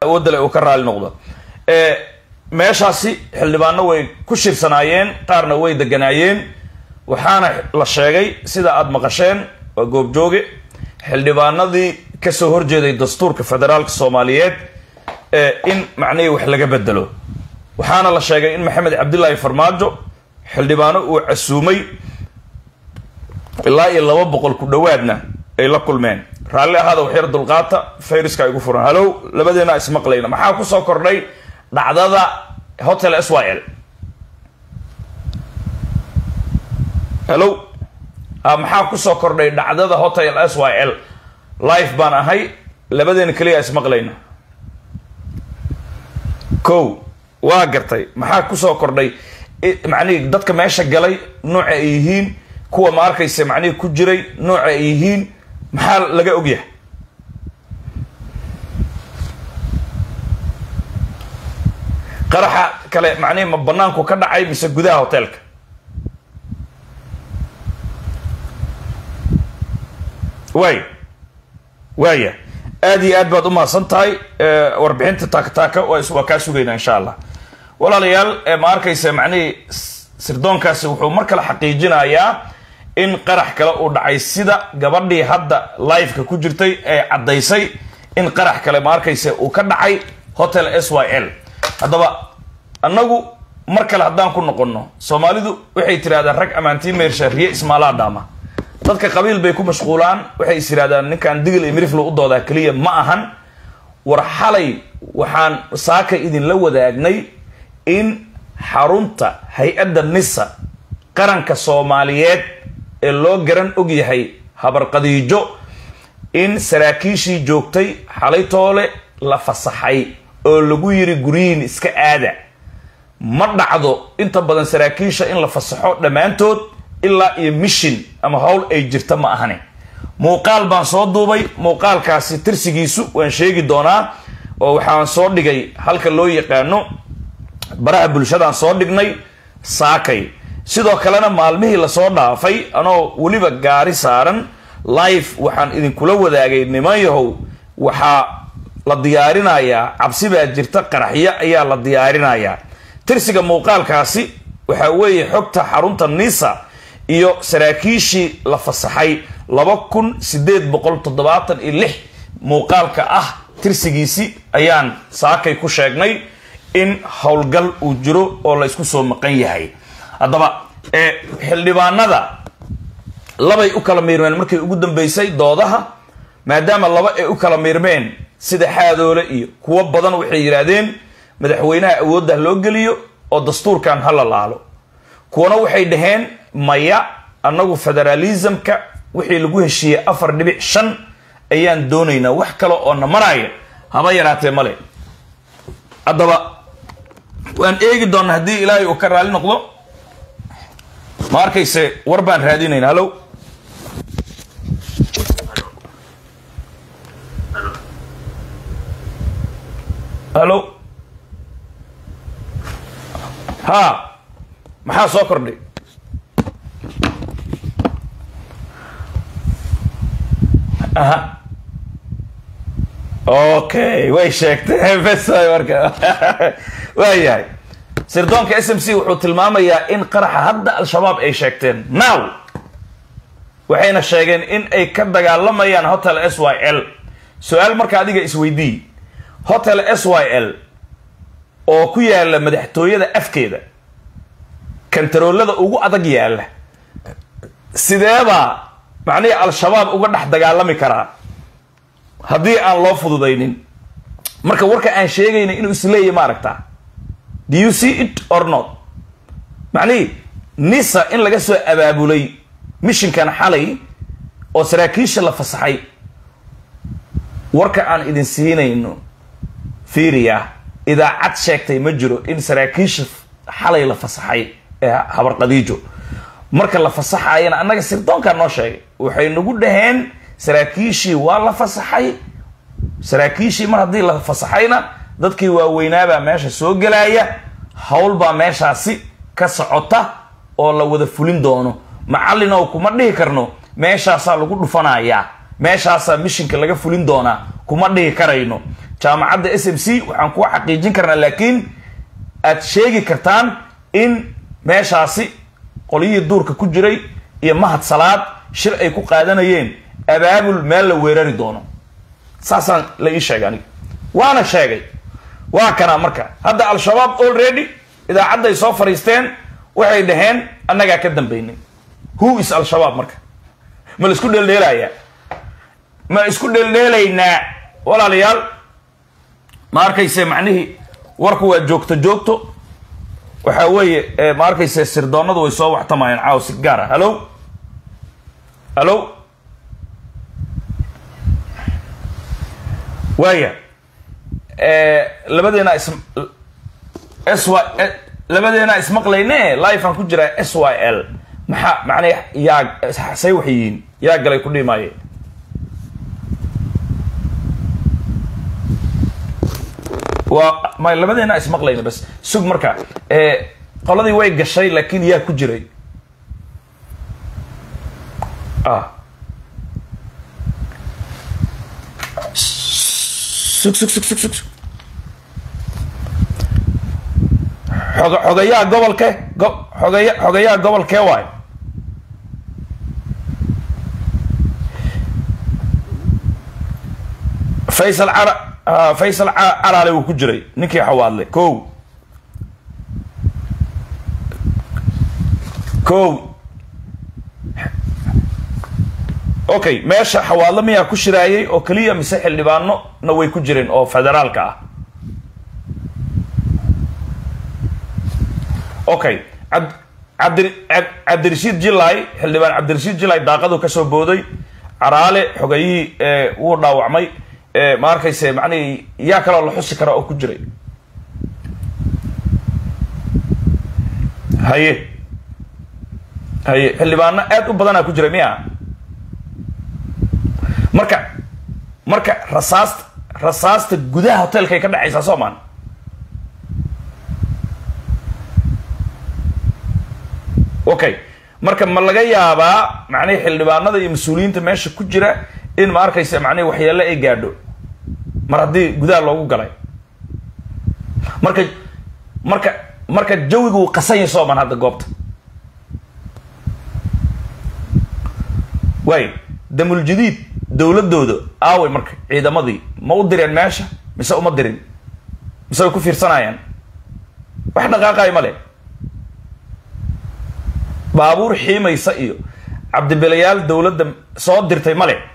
awoodda le uu ka raali noqdo meeshaasi xildhibaano way ku shirsanaayeen qaarna way deganaayeen waxaana la sheegay sida aada maqasheen waa goobjooge xildhibaanadii kasoo horjeeday dastuurka federaalka soomaaliyeed in macnihii wax laga bedelo waxaana la sheegay in maxamed cabdilaahi farmaajo xildhibaano uu casuumay ilaa iyo laba boqol ku dhowaadna ay la kulmeen raalli ahaada waxyar dulqaata fayriska igu furan halow labadeena ismaqlayna maxaa kusoo kordhay dhacdada hotel s y l halow maxaa kusoo kordhay dhacdada hotel s y l life baan ahay labadeena keliya ismaqlayna ko waa gartay maxaa kusoo kordhay macnihii dadka meesha galay nooca ay yihiin kuwa ma arkaysa macnihii ku jiray nooca ay yihiin maxaa laga ogyahay qaraxa kale macnihi ma banaanku ka dhacay mise gudaha hoteelka waay waaya aad iyo aad baad umahadsan tahay warbixinta taakataaka waa kaa sugaynaa insha allah walaalayaal ma arkaysa macnihii sirdoonkaasi wuxuu mar kale xaqiijinayaa in qarax kale uu dhacay sida gabadhii hadda liveka ku jirtay ee caddaysay in qarax kale ma arkaysa uu ka dhacay hotel s y l haddaba annagu mar kale haddaan ku noqonno soomaalidu waxay tirahdaan rag ammaantii meersha riye ismaalaa dhaama dadka qabiil bay ku mashquulaan waxay is yidhahdaan ninkan digil iyo miriflu u doodaa keliya ma ahan war xalay waxaan saaka idinla wadaagnay in xarunta hay-adda nisa qaranka soomaaliyeed ee loo garan og yahay habarqadiijo in saraakiishii joogtay xalaytoole la fasaxay oo lagu yiri guryihin iska aada ma dhacdo inta badan saraakiisha in la fasaxo dhammaantood ilaa iyo mishin ama howl ay jirta ma ahani muuqaal baan soo duubay muuqaalkaasi tirsigiisu waan sheegi doonaa oo waxaan soo dhigay halka loo yaqaano baraha bulshadaan soo dhignay saakay sidoo kalena maalmihii lasoo dhaafay anoo weliba gaari saaran life waxaan idinkula wadaagay niman yahow waxaa la diyaarinayaa cabsi baa jirta qaraxyo ayaa la diyaarinayaa tirsiga muuqaalkaasi waxaa weeye xogta xarunta nisa iyo saraakiishii la fasaxay laba kun sideed boqol toddobaatan iyo lix muuqaalka ah tirsigiisi ayaan saakay ku sheegnay in howlgal uu jiro oo la isku soo maqan yahay haddaba xildhibaanada labay u kala miirmeen markay ugu dambeysay doodaha maadaama laba ay u kala miirmeen sida xaadoole iyo kuwo badan waxay yidhaahdeen madaxweynaha awoodda loo geliyo oo dastuurkan ha la laalo kuwana waxay dhaheen maya annagu federalismka wixii lagu heshiiyey afar dhibic shan ayaan doonaynaa wax kale oo na maraya haba yaraatee male haddaba waan eegi doonaa haddii ilaahay uu ka raali noqdo ma arkayse war baan raadinayna hallow hallo ha maxaa soo kordhay aha okay way sheegtay bes marka waayahay sirdoonka s m c wuxuu tilmaamayaa in qaraxa hadda al-shabaab ay sheegteen now waxayna sheegeen in ay ka dagaalamayaan hotel s y l su-aal marka adiga isweydii hotel s y l oo ku yaala madaxtooyada afkeeda kantaroolada ugu adag yaalla sideebaa macnihii al-shabaab uga dhex dagaalami karaa haddii aan loo fududaynin marka warka aan sheegayna inuu isleeyahy ma aragtaa do you see it or not macnihii nisa in laga soo abaabulay mishinkan xalay oo saraakiisha la fasaxay warka aan idin siinayno fiiriya idaacad sheegtay ma jiro in saraakiisha xalay la fasaxay ee habarqadiijo marka la fasaxayana annaga sirdoonkaa noo sheegay waxay nagu dhaheen saraakiishii waa la fasaxay saraakiishii mar haddii la fasaxayna dadkii waaweynaabaa meesha soo gelaya hawl baa meeshaasi ka socota oo la wada fulin doono macallinow kuma dhihi karno meeshaasaa lagu dhufanayaa meeshaasaa mishinka laga fulin doonaa kuma dhihi karayno jaamacadda s m c waxaan kuwa xaqiijin karnaa laakiin aad sheegi kartaan in meeshaasi qolyihii duurka ku jiray iyo mahad salaad shir ay ku qaadanayeen abaabul meel la weerari doono saasaan la ii sheegay aniga waana sheegay waa kanaa marka hadda al-shabaab already idaacadday soo fadhiisteen waxay dhaheen annagaa ka dambaynay who is al-shabaab marka ma la isku dheeldheelayaa ma isku dheeldheelaynaa walaalayaal ma arkayse macnihii warku waa joogto joogto waxaa weeye ma arkayse sirdoonadu way soo waxtamayeen caaw si gaar ah hallo hallo waaya labadeena is s y labadeena ismaqlayne life aan ku jiraa s y l maxaa macnay yaa say wax yihiin yaa galay ku dhimaaye waa ma labadeena ismaqlayna bas sug marka qoladii way gashay laakiin yaa ku jiray ah sug sug sug sug sug xoga xogayaa gobolke go xogaya xogayaa gobolkee waayo faysal cara faysal caraale wuu ku jiray ninkii xawaadle ko ko okay meesha xawaadle miyaa ku shiraayay oo keliya mise xildhibaano na way ku jireen oo federaalka ah okay ab abdi cabdirashiid jilay xildhibaan cabdirashiid jilay daaqadu kasoo booday caraale xogayihii wuu dhaawacmay ma arkayse macnihii yaa kaloo la xusi kara oo ku jiray haye haye xildhibaano aad u badanaa ku jiray miya marka marka rasaasta rasaasta gudaha hotelkay ka dhacaysaa soo maan okay marka ma laga yaabaa macnihi xildhibaanada iyo mas-uuliyiinta meesha ku jira in ma arkaysa macnihi waxyeelle ay gaadho mar haddii gudaha loogu galay marka marka marka jawigu uu qasanya sooman hadda goobta waay damuljadiid dowladooda aaway marka ciidamadii ma u direen meesha mise uma dirin mise way ku fiirsanayaan wax dhaqaaqayo ma le baabuur xiimaysa iyo cabdibilayaal dowladda soo dirtay ma le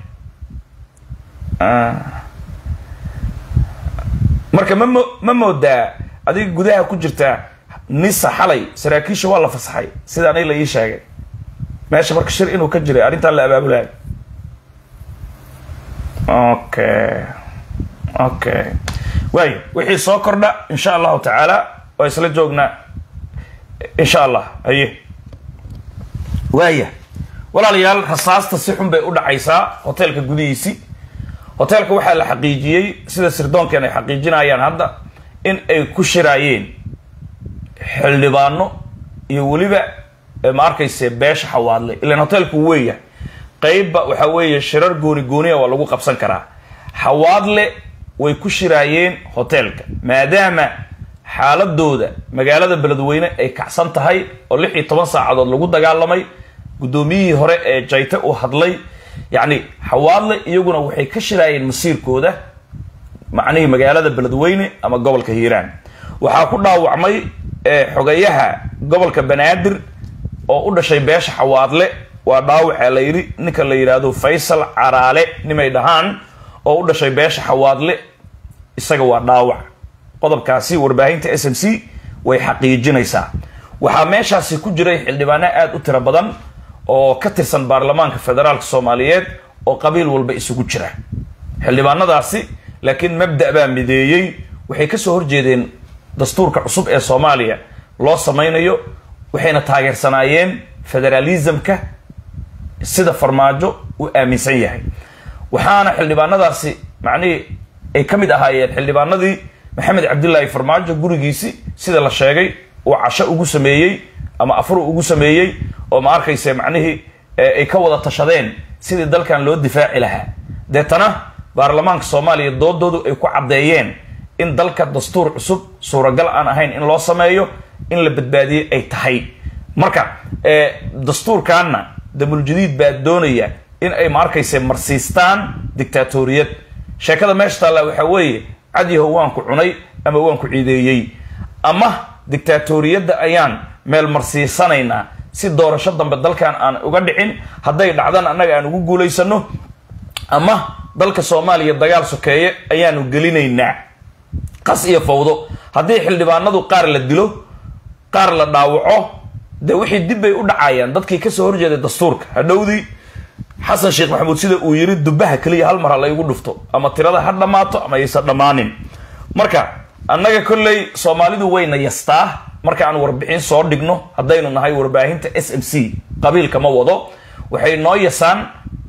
marka ma mo ma moodaa adiga gudaha ku jirtaa nisa xalay saraakiisha waa la fasaxay sida aniga la ii sheegay meesha marka shir inuu ka jiray arrintaan la abaabulayo okay okay waayo wixii soo kordha insha allahu tacaala waa isla joognaa insha allah haye waaya walaalayaal rasaasta si xun bay u dhacaysaa hoteelka gudihiisi hoteelka waxaa la xaqiijiyey sida sirdoonkan ay xaqiijinayaan hadda in ay ku shiraayeen xildhibaano iyo weliba ma arkayse beesha xawaadle ilan hoteelku weeya qeybba waxaa weeye shirar gooni gooniya waa lagu qabsan karaa xawaadle way ku shiraayeen hoteelka maadaama xaaladooda magaalada beledweyne ay kacsan tahay oo lix iyo toban saacadood lagu dagaalamay guddoomiyihii hore ee jayte uu hadlay yacni xawaadle iyaguna waxay ka shiraayeen masiirkooda macnihii magaalada beledweyne ama gobolka hiiraan waxaa ku dhaawacmay xogayaha gobolka banaadir oo u dhashay beesha xawaadle waa dhaawacaa la yidhi ninka la yidhaahdo faysal caraale nimay dhahaan oo u dhashay beesha xawaadle isaga waa dhaawac qodobkaasi warbaahinta s m c way xaqiijinaysaa waxaa meeshaasi ku jiray xildhibaano aada u tiro badan oo ka tirsan baarlamaanka federaalka soomaaliyeed oo qabiil walba isugu jira xildhibaanadaasi laakiin mabda baa mideeyey waxay kasoo horjeedeen dastuurka cusub ee soomaaliya loo samaynayo waxayna taageersanaayeen federalismka sida farmaajo uu aaminsan yahay waxaana xildhibaanadaasi macnihii ay ka mid ahaayeen xildhibaanadii maxamed cabdilaahi farmaajo gurigiisi sida la sheegay uu casho ugu sameeyey ama afur ugu sameeyey oo ma arkayse macnihii ay ka wada tashadeen sidii dalkan loo difaaci lahaa deetana baarlamaanka soomaaliya doodoodu ay ku caddeeyeen in dalka dastuur cusub suuragal aan ahayn in loo sameeyo in la badbaadiyey ay tahay marka dastuurkaanna damuljadiid baa doonaya in ay ma arkayse marsiistaan dictaatoriyad sheekada meesha taalla waxaa weeye cadyahow waan ku cunay ama waan ku ciideeyey ama dictaatoriyadda ayaan meel marsiisanaynaa si doorasho dambe dalkan aan uga dhicin hadday dhacdana annaga aan ugu guulaysano ama dalka soomaaliya dagaal sokeeye ayaanu gelinaynaa qas iyo fawdo haddii xildhibaanadu qaar la dilo qaar la dhaawaco dee wixii dib bay u dhacayaan dadkii kasoo horjeeday dastuurka hadhowdii xasan sheekh maxamuud sida uu yiri dubaha keliya hal mar ha laygu dhufto ama tirada ha dhammaato ama aysan dhammaanin marka annaga kolley soomaalidu wayna yastaa marka aan warbixin soo dhigno haddaynu nahay warbaahinta s m c qabiilka ma wado waxay noo yasaan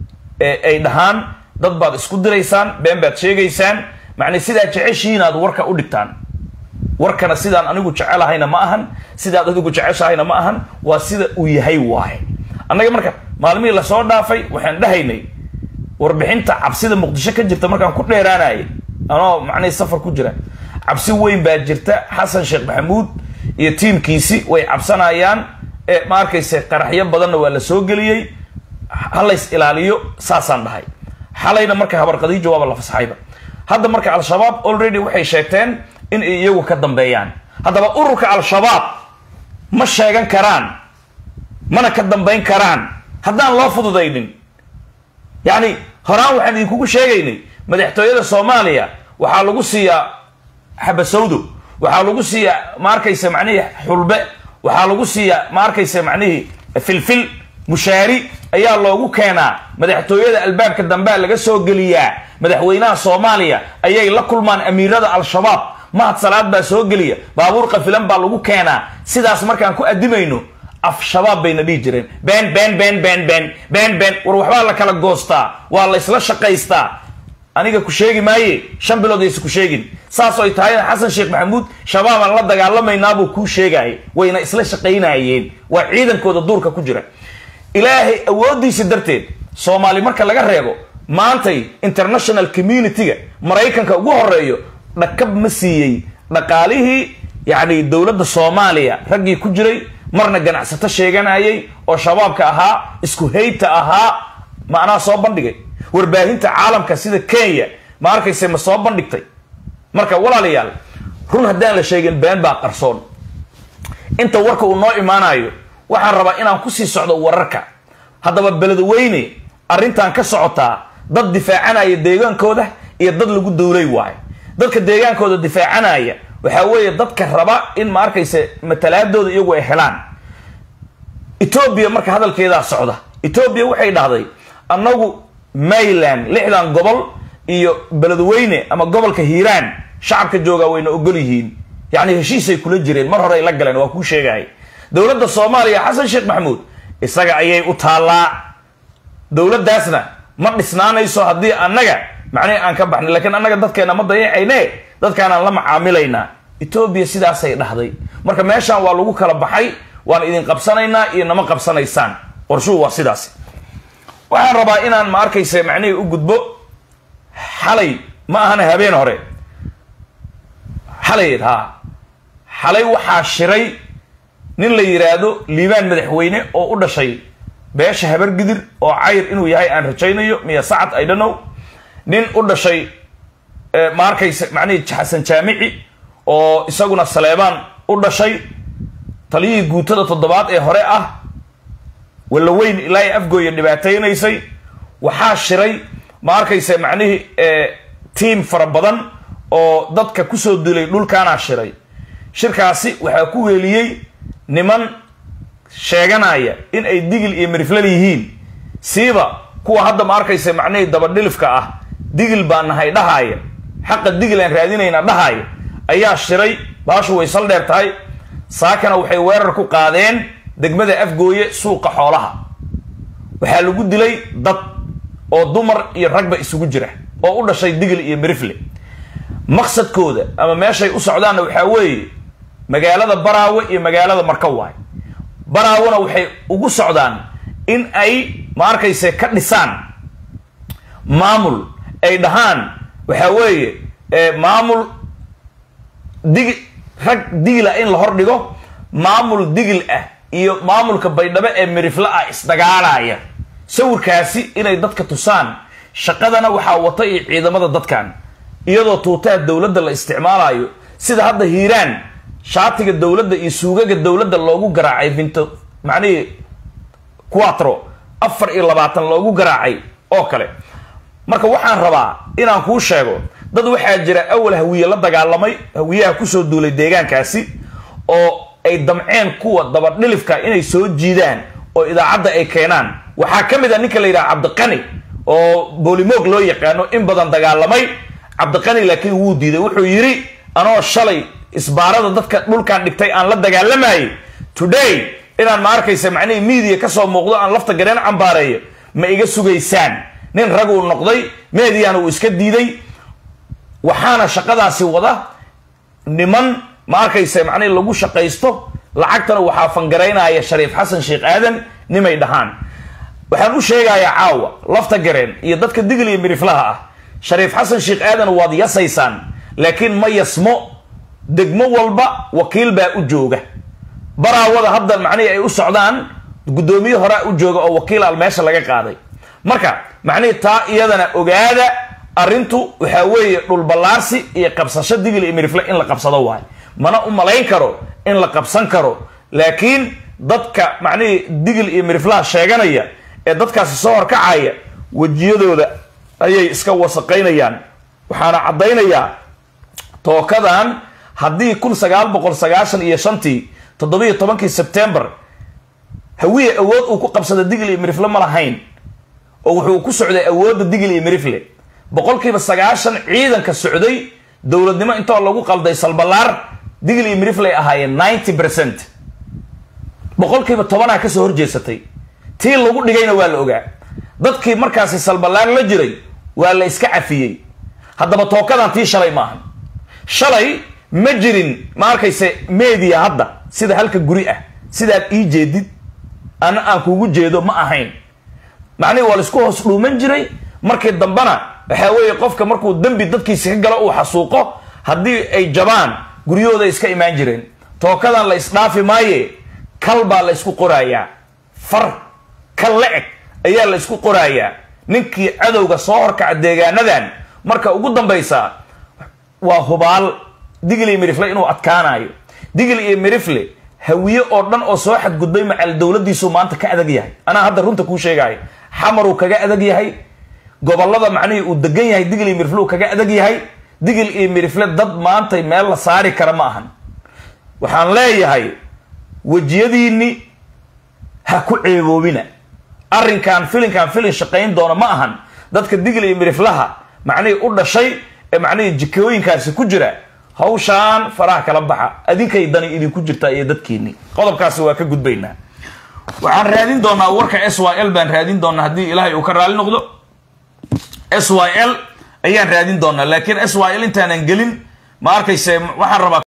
ay dhahaan dad baad isku diraysaan been baad sheegaysaan macnay sidaa jeceshihiin aad warka u dhigtaan warkana sidaan anigu jecelahayna ma ahan sidaad adigu jeceshahayna ma ahan waa sida uu yahay waaye annaga marka maalmihii lasoo dhaafay waxaan dhahaynay warbixinta cabsida muqdisho ka jirta markaan ku dheeraanayay anoo macnihii safar ku jira cabsi weyn baa jirta xasan sheekh maxamuud iyo tiimkiisi way cabsanayaan ee ma arkayse qaraxyo badanna waa la soo geliyey halays ilaaliyo saasaan dhahay xalayna marka habarqadiijo waaba la fasaxayba hadda marka al-shabaab already waxay sheegteen in ay iyagu ka dambeeyaan haddaba ururka al-shabaab ma sheegan karaan mana ka dambayn karaan haddaan loo fududaynin yacni horaan waxaan idinkugu sheegaynay madaxtooyada soomaaliya waxaa lagu siiyaa xabasawdo waxaa lagu siiyaa ma arkaysa macnihii xulbe waxaa lagu siiyaa ma arkaysa macnihii filfil mushaari ayaa loogu keenaa madaxtooyada albaabka dambea laga soo geliyaa madaxweynaha soomaaliya ayay la kulmaan amiirada al-shabaab mahad salaad baa soo geliya baabuur qafilan baa lagu keenaa sidaas markaan ku adimayno af shabaab bayna dhihi jireen been been been been been been been war waxbaa la kala goostaa waa la isla shaqaystaa aniga ku sheegi maaye shan bilood aysa ku sheegin saas ay tahayna xasan sheekh maxamuud shabaabaan la dagaalamaynaa kuu sheegaya wayna isla shaqaynayeen waa ciidankooda duurka ku jira ilaahay awooddiisa darteed soomaali marka laga reebo maantay international community-ga maraykanka ugu horeeyo dhakab ma siiyey dhaqaalihii yacni dowladda soomaaliya raggii ku jiray marna ganacsato sheeganayay oo shabaabka ahaa isku heybta ahaa macnaha soo bandhigay warbaahinta caalamka sida kenya ma arkayse ma soo bandhigtay marka walaalayaal run haddaan la sheegin been baa qarsoon inta warka uu noo imaanayo waxaan rabaa inaan kusii socdo wararka haddaba beledweyne arrintan ka socotaa dad difaacanaya deegaankooda iyo dad lagu dowlay waayo dadka deegaankooda difaacanaya waxaa weeye dadka raba in ma arkayse matalaadooda iyagu ay helaan etoobiya marka hadalkeedaa socda etoobiya waxay dhahday annagu mayland lixdan gobol iyo beledweyne ama gobolka hiiraan shacabka joogaa wayna ogol yihiin yacni heshiisay kula jireen mar hore ay la galeen waa kuu sheegaya dowladda soomaaliya xasan sheekh maxamuud isaga ayay u taallaa dowladdaasna ma dhisnaanayso haddii annaga macnihi aan ka baxnay lakiin annaga dadkeena ma dayacayne dadkaanaan la macaamilaynaa etoobiya sidaasay dhahday marka meeshaan waa lagu kala baxay waan idin qabsanaynaa iyo nama qabsanaysaan qorshuhu waa sidaas waxaan rabaa inaan ma arkayse macnihii u gudbo xalay ma ahana habeen hore xalayd haa xalay waxaa shiray nin la yidhaahdo liibaan madaxweyne oo u dhashay beesha habargidir oo cayr inuu yahay aan rajaynayo miya sacad i dhonow nin u dhashay ma arkayse macnihii xasan jaamici oo isaguna saleebaan u dhashay taliyihii guutada toddobaad ee hore ah walaweyn ilaa ay afgooya dhibaataynaysay waxaa shiray ma arkayse macnihii tiam fara badan oo dadka kusoo dilay dhulkaanaa shiray shirkaasi waxaa ku weeliyey niman sheeganaya in ay digil iyo miriflal yihiin siiba kuwa hadda ma arkayse macnihii dabadhilifka ah digil baa nahay dhahaaya xaqa digil aan raadinayna dhahaaya ayaa shiray baashu way sal dheer tahay saakana waxay weerar ku qaadeen degmada afgooye suuqa xoolaha waxaa lagu dilay dad oo dumar iyo ragba isugu jira oo u dhashay digil iyo mirifle maqsadkooda ama meeshay u socdaanna waxaa weeye magaalada baraawe iyo magaalada markawaay baraawena waxay ugu socdaan in ay ma arkayse ka dhisaan maamul ay dhahaan waxaa weeye maamul digi rag digila in la hordhigo maamul digil ah iyo maamulka baydhabo ee mirifle ah isdagaalaya sawirkaasi inay dadka tusaan shaqadana waxaa wata iyo ciidamada dadkan iyadoo tuutaha dowladda la isticmaalayo sida hadda hiiraan shaatiga dowladda iyo suugaga dowladda loogu garaacay vinto macnihii quatro afar iyo labaatan loogu garaacay oo kale marka waxaan rabaa inaan kuu sheego dad waxaa jira awal hawiye la dagaalamay hawiyaha kusoo duulay deegaankaasi oo ay damceen kuwa dabadhilifka inay soo jiidaan oo idaacadda ay keenaan waxaa ka mid a ninka la yidhaha cabdiqani oo boolimoog loo yaqaano in badan dagaalamay cabdiqani laakiin wuu diiday wuxuu yidhi anoo shalay isbaarada dadka dhulkan dhigtay aan la dagaalamayay today inaan ma arkaysa macnihii media kasoo muuqdo aan lafta gareen cambaareeyo ma iga sugaysaan nin rag uu noqday mediana uu iska diiday waxaana shaqadaasi wada niman ma arkaysa macnihi lagu shaqaysto lacagtana waxaa fangaraynaya shariif xasan sheekh aadan nimay dhahaan waxaan u sheegayaa caawa lafta gareen iyo dadka digil iyo miriflaha ah shariif xasan sheekh aadan waad yasaysaan laakiin ma yasmo degmo walba wakiil baa u jooga baraawada hadda macnihii ay u socdaan guddoomiye horea u jooga oo wakiil al meesha laga qaaday marka macnihii taa iyadana ogaada arrintu waxaa weeye dhulballaarsi iyo qabsasho digil iyo mirifle in la qabsado waayo mana u malayn karo in la qabsan karo laakiin dadka macnihii digil iyo miriflaha sheeganaya ee dadkaasi soo horkacaya wejiyadooda ayay iska wasaqaynayaan waxaana caddaynayaa tookadan haddii kun sagaal boqol sagaashan iyo shantii toddobiiyo tobankii sebtembar hawiye awood uu ku qabsada digil iyo mirifle ma lahayn oo wuxuu ku socday awoodda digil iyo mirifle boqolkiiba sagaashan ciidanka socday dowladnimo intoo lagu qalday salbalaar digil iyo mirifley ahaayeen ninety percent boqolkiiba tobanaa kasoo horjeesatay tii lagu dhigayna waa la ogaa dadkii markaasi salbalaar la jiray waa la iska cafiyey haddaba tookadan tii shalay maahan shalay ma jirin ma arkayse media hadda sida halka guri ah sidaad ii jeedid ana aan kugu jeedo ma ahayn macnihi waa laisku hoos dhuuman jiray markii dambena waxaa weeye qofka markuu dembi dadkiisi ka galo uu xasuuqo haddii ay jabaan guryahooda iska imaan jireen tookadan la isdhaafi maaye kal baa la ysku qorayaa far kal la-eg ayaa la ysku qorayaa ninkii cadowga soo horkaca deegaanadan marka ugu dambaysa waa hubaal digil iyo mirifle inuu adkaanayo digil iyo mirifle hawiye oo dhan oo soo xadgudbay macal dowladiisuu maanta ka adag yahay anaa hadda runta kuu sheegaayo xamaruu kaga adag yahay gobolada macnihii uu degan yahay digil iyo mirifle uu kaga adag yahay digil iyo mirifle dad maantay meel la saari kara ma ahan waxaan leeyahay wejiyadiinni ha ku ceeboobina arrinkan filinkan filin shaqayn doona ma ahan dadka digil iyo miriflaha macnihii u dhashay ee macnihii jikooyinkaasi ku jira hawshaan faraha kala baxa adinkay dani idinku jirtaa iyo dadkiinni qodobkaasi waa ka gudbaynaa waxaan raadin doonaa warka s y l baan raadin doonaa haddii ilaahay uu ka raali noqdo s y l ayaan raadin doonaa laakiin s y l intaanan gelin ma arkayse waxaan rabaa